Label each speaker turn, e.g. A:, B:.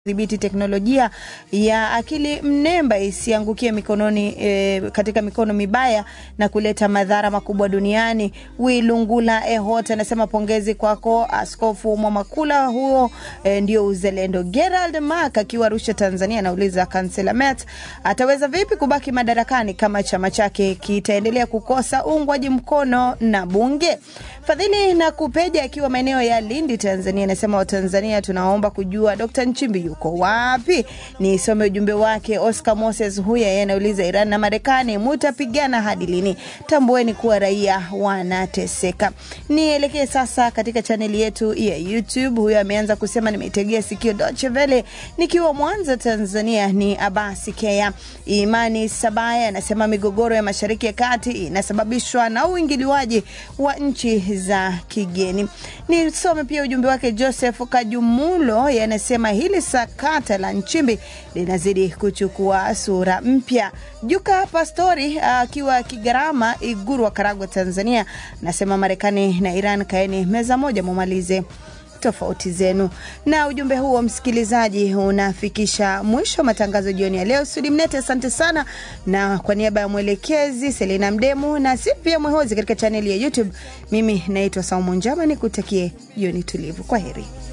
A: dhibiti teknolojia ya akili mnemba isiangukie mikononi e, katika mikono mibaya na kuleta madhara makubwa duniani. Wilungula Ehot anasema pongezi kwako Askofu Mwamakula, huo e, ndio uzalendo. Gerald Mark akiwa Arusha, Tanzania anauliza kansela Met ataweza vipi kubaki madarakani kama chama chake kitaendelea kukosa uungwaji mkono na bunge. Fadhili na Kupeja akiwa maeneo ya Lindi, Tanzania anasema Watanzania tunaomba kujua Dr. Nchimbi yuko wapi? Nisome ujumbe wake. Oscar Moses huyu yeye anauliza Iran na Marekani mutapigana hadi lini? Tambueni kuwa raia wanateseka. Nielekee sasa katika chaneli yetu ya YouTube. Huyo ameanza kusema nimeitegea sikio Deutsche Welle nikiwa Mwanza, Tanzania. Ni Abasi Kea. Imani Sabaya anasema migogoro ya Mashariki ya Kati inasababishwa na uingiliwaji wa nchi za kigeni. Nisome pia ujumbe wake Joseph Kajumulo yanasema hili sakata la Nchimbi linazidi kuchukua sura mpya. Juka Pastori akiwa uh, Kigarama Iguru wa Karagwe, Tanzania nasema Marekani na Iran kaeni meza moja mumalize tofauti zenu. Na ujumbe huo msikilizaji, unafikisha mwisho wa matangazo jioni ya leo. Sudi Mnete, asante sana, na kwa niaba ya mwelekezi Selina Mdemu na si pia Mwehozi katika chaneli ya YouTube, mimi naitwa Saumu Njama, nikutakie jioni tulivu. Kwa heri.